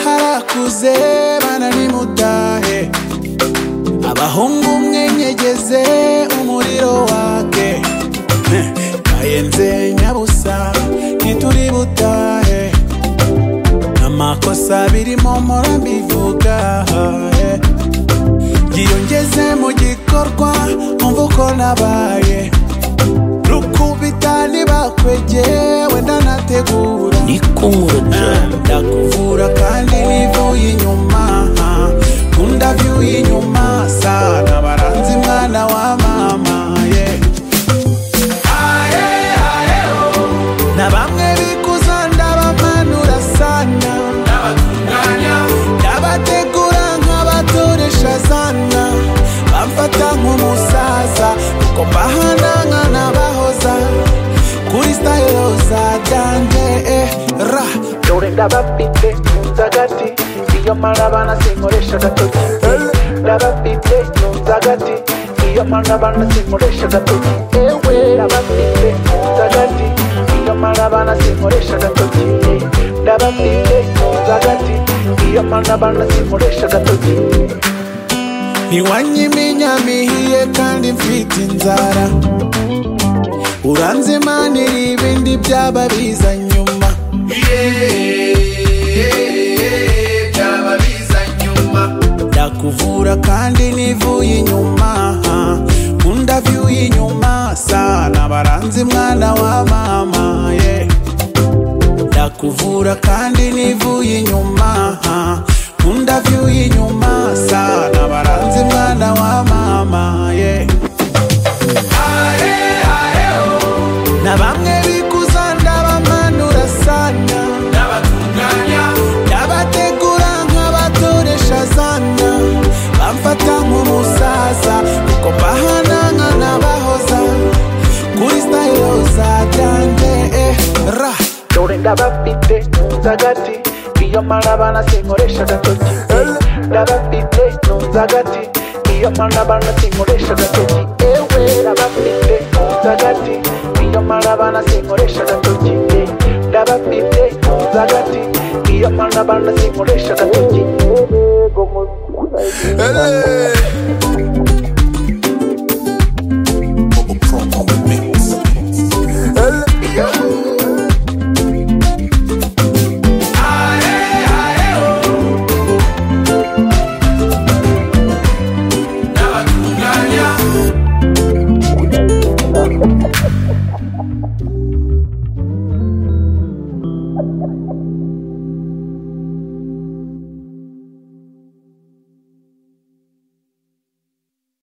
barakuze bananimudahe abahungu mwenyegeze umuriro wake ayenze nyabusa ntituri butahe amakosa birimo mpora mbivuga eh. yiyongeze mu gikorwa umva uko nabaye rukubita ntibakwegeye wenda nategura ndakuvura kandi nivuye inyuma kundabyuye inyuma sana baranze mwana wa mama yeah. Aye, aye, oh. na bamwe bikuza ndabamanura sana ndabategura nk'abatoresha sana bamfata nk'umusaza kuko mbahananga n'abahoza kuri stayilo za jyanje eh, ra dore ndabafite ntunze agati iyo marabana sinkoresha agatoki eh, ndabafite ntunze agati iyo marabana sinkoresha agatoki ewe ndabafite ntunze agati iyo marabana sinkoresha agatoki eh, ndabafite ntunze agati iyo marabana sinkoresha agatoki ntiwanyiminyamihiye kandi mfite inzara uranze manira ibindi byaba biza nyuma ndakuvura kandi nivuye inyuma undavyuye inyuma sana baranze mwana wa mama ye ndakuvura kandi nivuye inyuma undavyuye inyuma sana baranze mwana wa mama ye na bamwe bikuza ndabamanura sana ndabategura nk'abatoresha sana bamfata nk'umusaza kuko mbahananga n'abahoza kuri stayilo za jyanje eh, ra dore ndabafite ntunze agati iyo marabana sinkoresha agatoki eh, ndabafite ntunze agati iyo marabana sinkoresha agatoki ewe ndabafite ntunze agati iyo marabana sinkoresha agatoki eh, ndabafite ntunze agati iyo marabana sinkoresha agatoki